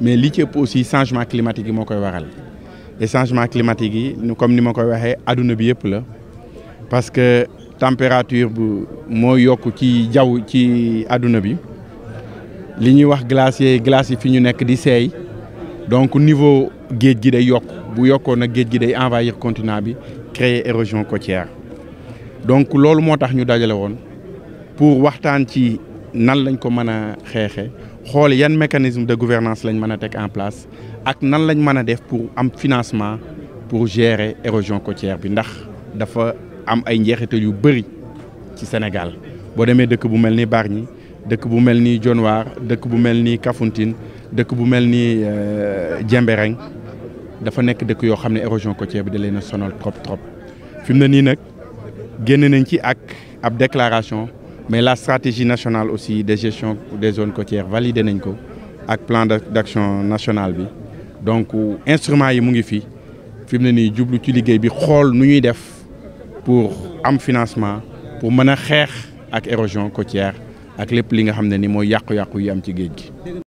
mais li ci ëpp aussi changement climatique yi moo koy waral et changement climatique yi comme ni ma koy waxee adduna bi yëpp la parce que température bu moo yokk ci jaww ci adduna bi li ñuy wax glacier glace yi fi ñu nekk di seey donc niveau géej gi day yokk bu yokkoon nag géej gi day envahir continent bi créer érosion côtière donc loolu moo tax ñu dajale woon pour waxtaan ci nan lañ ko mën a xeexe xool yan mécanisme de gouvernance lañ mën a teg en place ak nan lañ mën a def pour am financement pour gérer érosion côtière bi ndax dafa am ay njeexital yu bëri ci Sénégal boo demee dëkk bu mel ni Bargny dëkk bu mel ni Dionewar dëkk bu mel ni Kafountine dëkk bu mel ni Diembéring dafa nekk dëkk yoo xam ne érosion côtière bi da leen a sonal trop trop fi mu ne nii nag génn nañ ci ak ab déclaration mais la stratégie nationale aussi de gestion des zones côtières validé nañ ko ak plan d'action national bi donc instrument yi mu ngi fi fi mu ne nii jublu ci liggéey bi xool nu ñuy def pour am financement pour mën a xeex ak érosion côtière ak lépp li nga xam ne ni mooy yàqu-yàqu yi am ci géej gi